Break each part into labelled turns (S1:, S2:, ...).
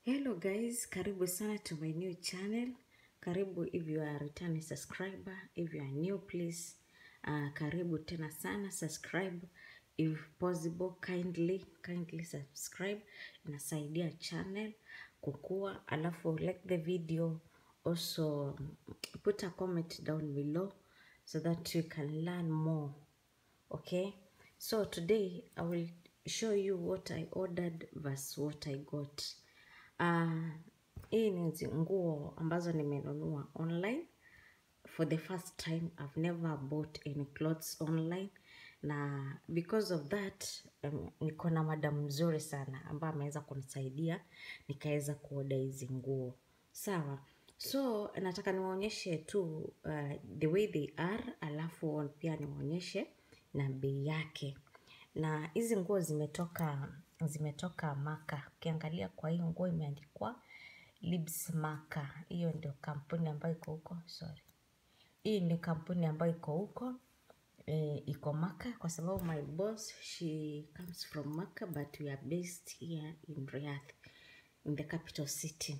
S1: Hello guys, karibu sana to my new channel. Karibu if you are a returning subscriber, if you are new please, uh, karibu tena sana subscribe if possible kindly kindly subscribe. Inasaidia channel kukua, alafu like the video also put a comment down below so that you can learn more. Okay, so today I will show you what I ordered versus what I got. Uh, hii ni zi- nguo ambazo nimenunua online for the first time I've never bought any clothes online na because of that um, niko na madam mzuri sana ambaye ameweza kunisaidia nikaweza kuoda hizi nguo sawa so nataka niwaonyeshe tu uh, the way they are alafu pia niwaonyeshe na bei yake na hizi nguo zimetoka zimetoka maka ukiangalia kwa hii nguo imeandikwa libs maka hiyo ndio kampuni ambayo iko huko sorry hii ni kampuni ambayo iko huko eh, iko maka kwa sababu my boss she comes from maka but we are based here in riyadh in the capital city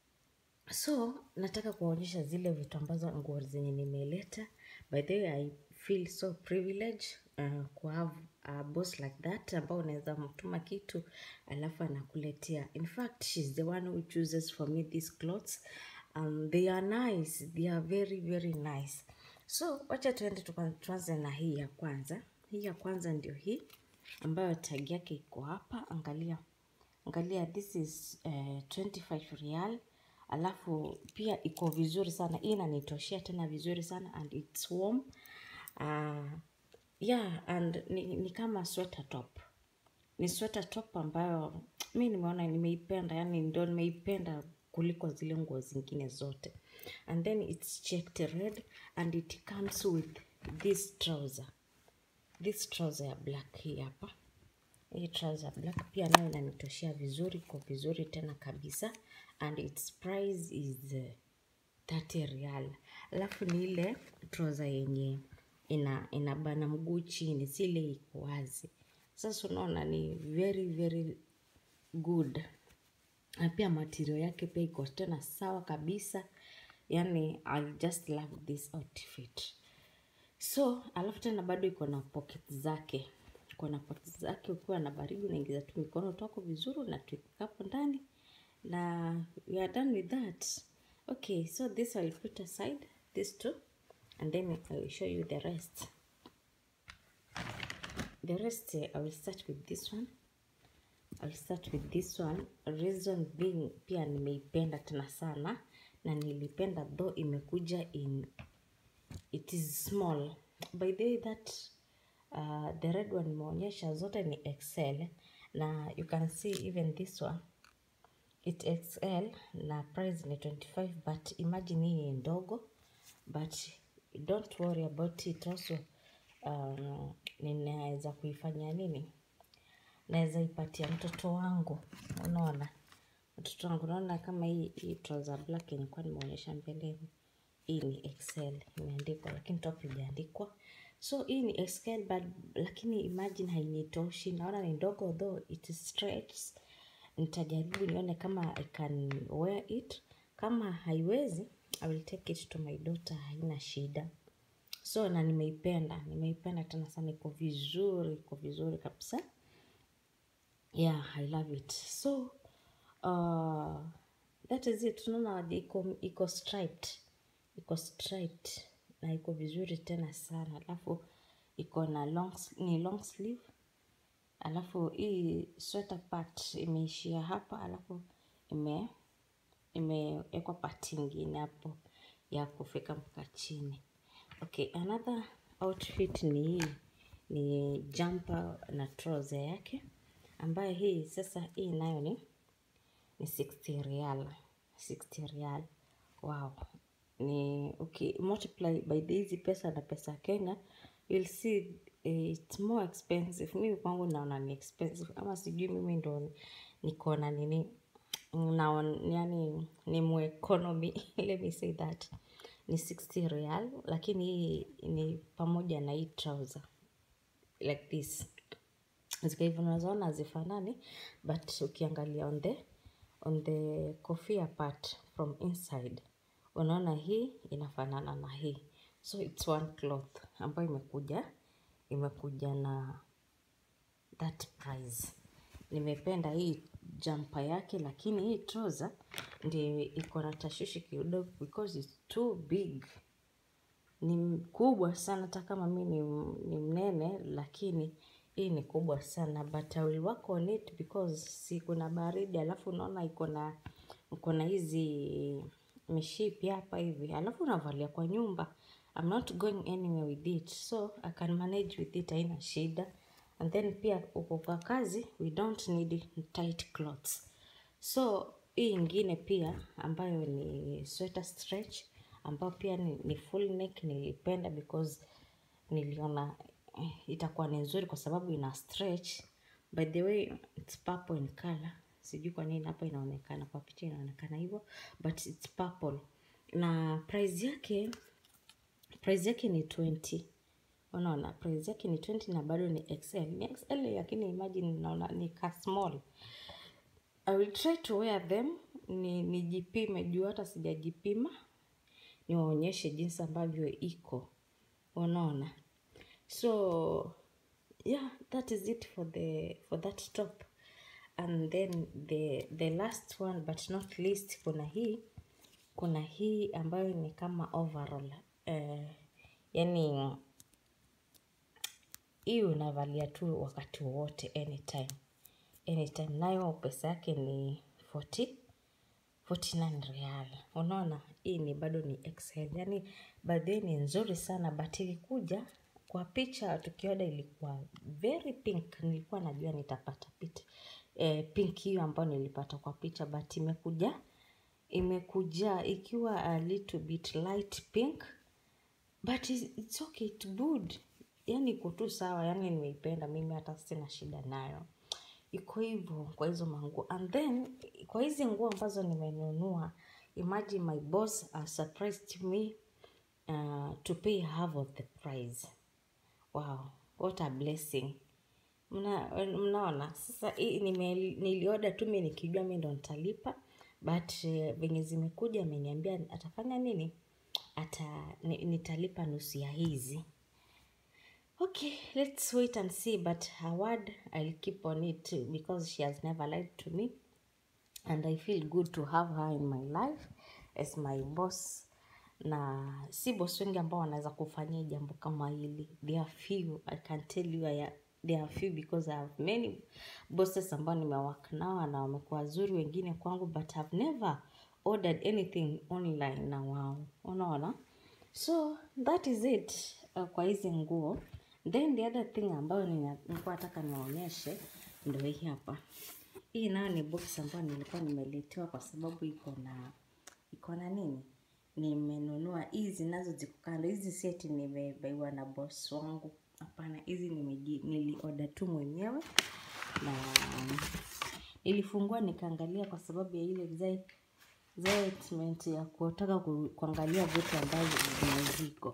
S1: so nataka kuwaonyesha zile vitu ambazo nguo zenye nimeleta by the way i feel so privileged uh, kuhave a boss like that ambao unaweza mtuma kitu alafu anakuletea in fact she's the one who chooses for me these clothes um, they are nice they are very very nice so wacha tuende tuka- tuanze na hii ya kwanza hii ya kwanza ndio hii ambayo tag yake iko hapa angalia angalia this is uh, 25 real alafu pia iko vizuri sana hii inanitoshea tena vizuri sana and its warm uh, yeah and ni, ni kama sweater top ni sweater top ambayo mi nimeona nimeipenda yani ndo nimeipenda kuliko zile nguo zingine zote and then its checked red and it comes with this trouser this trouser ya black hii hapa hii trouser black pia nayo inanitoshea vizuri iko vizuri tena kabisa and its price is uh, 30 real alafu ni ile trouser yenye ina inabana mguu chini si ile iko wazi sasa unaona ni very very good na pia material yake pia iko tena sawa kabisa yani i just love this outfit so alafu tena bado iko na pocket zake iko na pocket zake ukiwa na baridi unaingiza tu mikono twako vizuri unatuweka hapo ndani na we are done with that okay so this i'll put aside this two and then i will show you the rest the rest eh, i will start with this one I'll start with this one reason being pia nimeipenda tena sana na nilipenda though imekuja in it is small by the way that uh, the red one imeonyesha zote ni xl na you can see even this one it xl na price ni 25 but imagine hii ni ndogo but don't worry about it also um, ninaweza kuifanya nini naweza ipatia mtoto wangu unaona mtoto wangu unaona kama hii hii trouser black nilikuwa nimeonyesha mbeleni hii ni xl imeandikwa lakini top ijaandikwa so hii ni xl but lakini imagine hainitoshi naona ni ndogo though it is stretched nitajaribu nione kama i can wear it kama haiwezi i will take it to my daughter haina shida so na nimeipenda nimeipenda tena sana iko vizuri iko vizuri kabisa yeah i love it so uh, that is it tunaona iko iko striped iko striped na iko vizuri tena sana alafu iko na long, s- ni long sleeve alafu hii sweater part imeishia hapa alafu ime imewekwa part ingine hapo ya kufika mpaka chini okay another outfit ni hii ni jumper na trouser yake ambayo hii sasa hii nayo ni ni 60 real 60 real wow ni okay multiply by the hizi pesa na pesa ya kenya you'll see eh, it's more expensive mimi kwangu naona ni expensive ama sijui mimi ndo niko na nini naon yani ni mu economy let me say that ni 60 real lakini hii ni pamoja na hii trouser like this zika hivyo unazoona hazifanani but ukiangalia on the on the kofia part from inside unaona hii inafanana na hii so it's one cloth ambayo imekuja imekuja na that price nimependa hii jampa yake lakini hii trouser ndio iko na tashwishi kidogo because it's too big ni kubwa sana hata kama mi ni, ni mnene lakini hii ni kubwa sana but I will work on it because si kuna baridi alafu unaona iko na iko na hizi mishipi hapa hivi alafu unavalia kwa nyumba I'm not going anywhere with it so I can manage with it haina shida and then pia uko kwa kazi we don't need tight clothes so hii ingine pia ambayo ni sweater stretch ambayo pia ni, ni full neck nilipenda because niliona eh, itakuwa ni nzuri kwa sababu ina stretch by the way it's purple in color sijui kwa nini hapa inaonekana kwa picha inaonekana hivyo but it's purple na price yake price yake ni 20 unaona price yake ni 20 na bado ni XL ni XL lakini imagine naona ni ka small I will try to wear them ni nijipime juu hata sijajipima niwaonyeshe jinsi ambavyo iko unaona so yeah that is it for the for that top and then the the last one but not least kuna hii kuna hii ambayo ni kama overall eh, yani hii unavalia tu wakati wowote anytime anytime nayo pesa yake ni 40 49 real unaona hii ni bado ni XL yani baadhi ni nzuri sana but ilikuja kwa picha tukioda ilikuwa very pink nilikuwa najua nitapata pita eh, pink hiyo ambayo nilipata kwa picha but imekuja imekuja ikiwa a little bit light pink but it's, it's okay it's good yani iko tu sawa yani nimeipenda mimi hata sina shida nayo iko hivyo kwa hizo manguo and then kwa hizi nguo ambazo nimenunua imagine my boss uh, surprised me uh, to pay half of the price wow what a blessing Mna, mnaona sasa hii nime- nilioda tu mi nikijua mi ndo nitalipa but uh, venye zimekuja ameniambia atafanya nini ata ni, nitalipa nusu ya hizi okay let's wait and see but her word i'll keep on it because she has never lied to me and i feel good to have her in my life as my boss na si boss wengi ambao wanaweza kufanyia jambo kama hili there are few i can tell you I, there are few because i have many bosses ambao nimewak nao na wamekuwa wazuri wengine kwangu but i've never ordered anything online na wao unaona so that is it uh, kwa hizi nguo then the other thing ambayo nina- nilikuwa nataka niwaonyeshe ndo hii hapa hii nayo ni box ambayo nilikuwa nimeletewa kwa sababu iko na iko na nini nimenunua hizi nazo ziko kando hizi seti nimebaiwa na boss wangu hapana hizi nimeji- nilioda tu mwenyewe na nilifungua nikaangalia kwa sababu ya ile exci- excitement ya kutaka ku, kuangalia vitu ambavyo zimeziko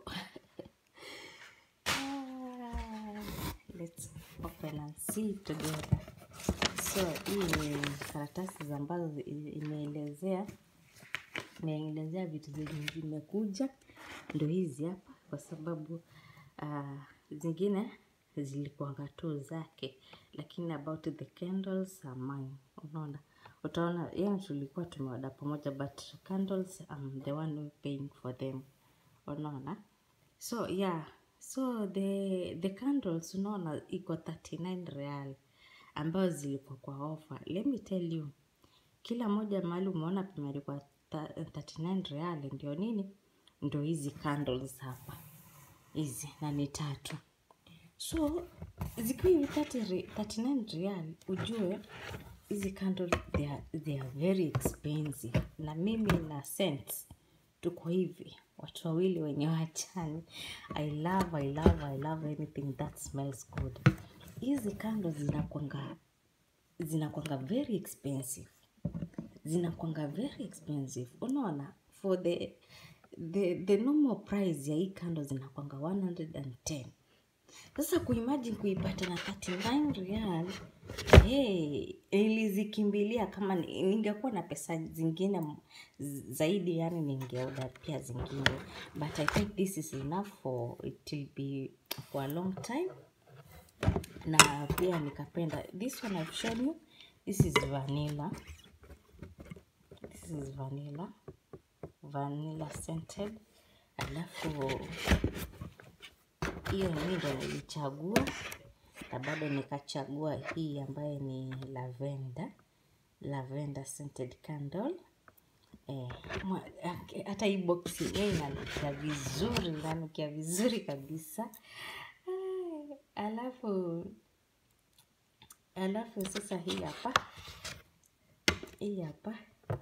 S1: Ah, let's open and see together so hii ni karatasi za ambazo zi- imeelezea imeelezea vitu zenye zimekuja ndo hizi hapa kwa sababu uh, zingine zilikuanga tu zake lakini about the candles are mine unaona utaona yani tulikuwa tumeoda pamoja but candles I'm the one who paying for them unaona so yeah so the the candles unaona iko 39 real ambayo zilikuwa kwa offer let me tell you kila moja mahali umeona pameandikwa ta- 39 real ndio nini ndio hizi candles hapa hizi na ni tatu so zikiwa hivi 30 re- 39 real ujue hizi candles they are, they are very expensive na mimi na sense tuko hivi watu wawili wenye wachani i love i love i love anything that smells good hizi kando zinakwanga zinakwanga very expensive zinakwanga very expensive unaona for the the, the normal price ya hii kando zinakwanga 110 sasa kuimagine kuipata na 39 real hey, nilizikimbilia kama ni- ningekuwa na pesa zingine m- z- zaidi yani ningeoda pia zingine but i think this is enough for it will be for a long time na pia nikapenda this one I've shown you this is vanilla this is vanilla vanilla scented alafu hiyo mi ndo nilichagua na bado nikachagua hii ambayo ni lavender lavender scented candle eh, mwa- ak- hata hii box yenyewe inanukia vizuri inanukia vizuri kabisa Ah, alafu alafu sasa hii hapa hii hapa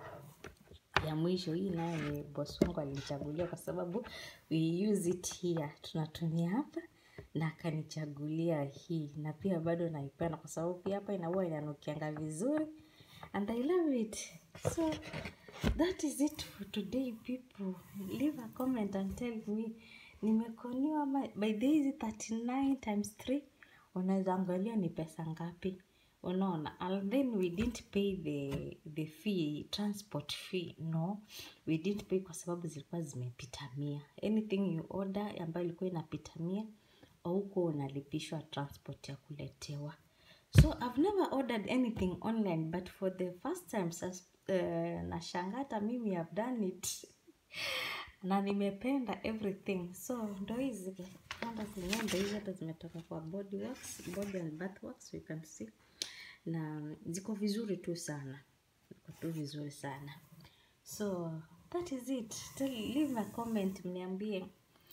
S1: ya mwisho hii nayo ni boss wangu alinichagulia kwa sababu we use it here tunatumia hapa na akanichagulia hii na pia bado naipenda kwa sababu pia hapa inaua inanukianga vizuri and i love it so that is it for today people leave a comment and tell me nimekoniwa ama by the hizi 39 times 3 unaweza angalia ni pesa ngapi unaona and then we didn't pay the the fee transport fee no we didn't pay kwa sababu zilikuwa zimepita mia anything you order ambayo ilikuwa inapita mia auko unalipishwa transport ya kuletewa so i've never ordered anything online but for the first time sas, uh, nashangata mimi have done it na nimependa everything so ndo hizi kanda zenyewe ndo hizi hata zimetoka kwa body works, body and bath works you can see na ziko vizuri tu sana ziko tu vizuri sana so that is it Tell, leave a comment mniambie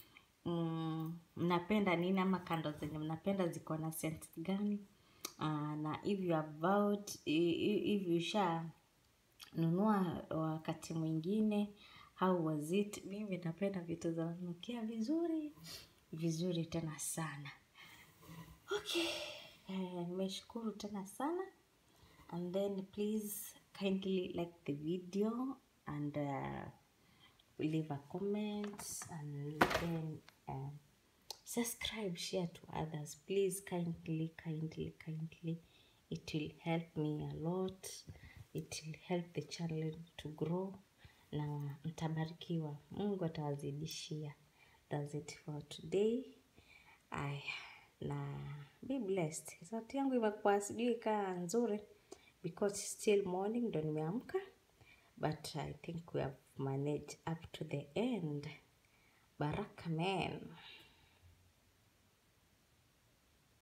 S1: mm, mnapenda nini ama kando zenye mnapenda ziko na scent gani uh, na if you have vowed, i- i- if you sha nunua wakati mwingine how was it mimi napenda vitu za nukia vizuri vizuri tena sana okay Eh, nimeshukuru tena sana and then please kindly like the video and uh, leave a comment and then uh, subscribe share to others please kindly kindly kindly it will help me a lot it will help the channel to grow na mtabarikiwa mungu atawazidishia thats it for today aya na be blessed sauti yangu imekuwa sijui kaa nzuri because still morning ndo nimeamka but i think we have managed up to the end baraka man